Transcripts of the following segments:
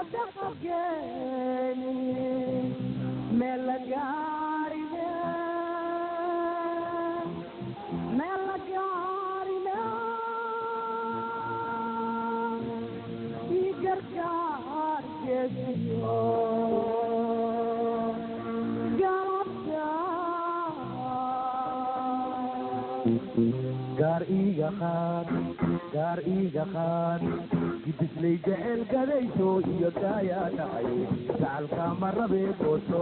gaar iiga qaad gaar iiga qaad gidislay jecel gadayso iyo gaayaa dhacay gacalka ma rabee gooso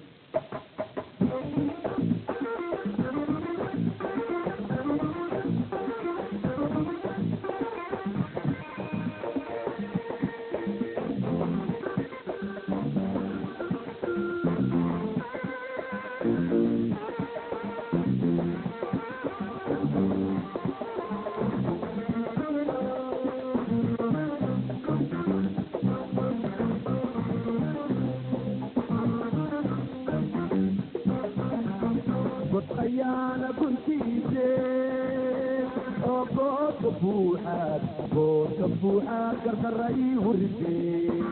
god ayaana guntiise oo goodka buuxaad goodka buuxaad gardarra ii hurisee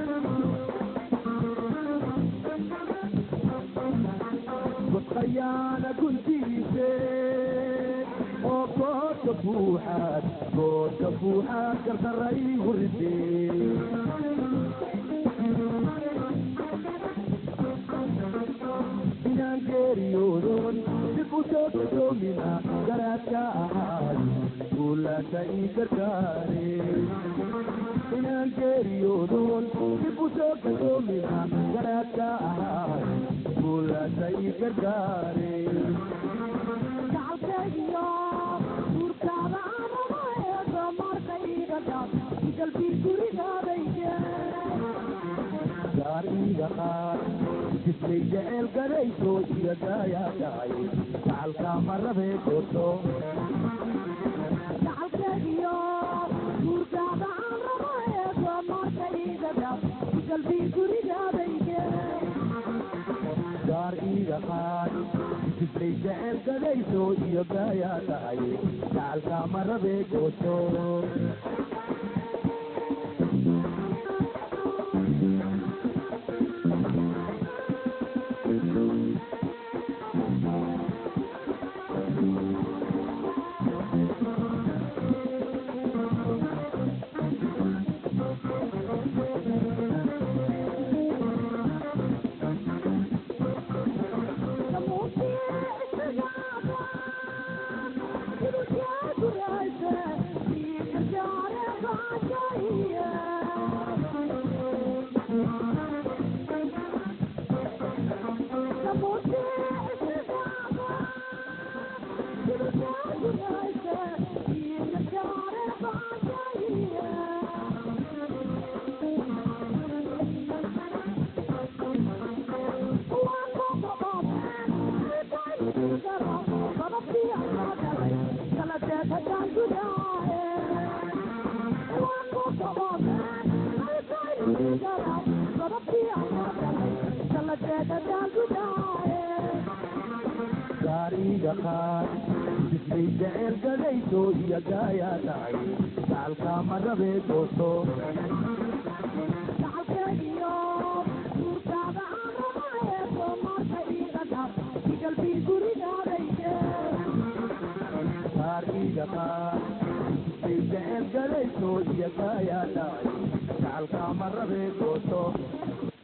god ayaana guntiise oo goodka buuxaad goodka buuxaad gardarra ii hurisee inaan geeriyoodon dib u soo gadoomina garaadka ahaay guulaasha ii gargaare inaan geeriyoodon dib u soo gadoomina garaadka ahaay guulaasha ii gargaare gaar iiga qaad jislay jecel gadayso iyo gaayaa dhacay gacalka ma rabee gooso gaar iiga qaad jislay jecel gadayso iyo gaayaa dhacay gacalka ma rabee gooso gaar iiga qaad jislay jecel gadayso iyo gaayaa dhacay gacalka ma rabee gooso gaar iiga qaad jislay jecel gadayso iyo gaayaa dhacay gacalka ma rabee gooso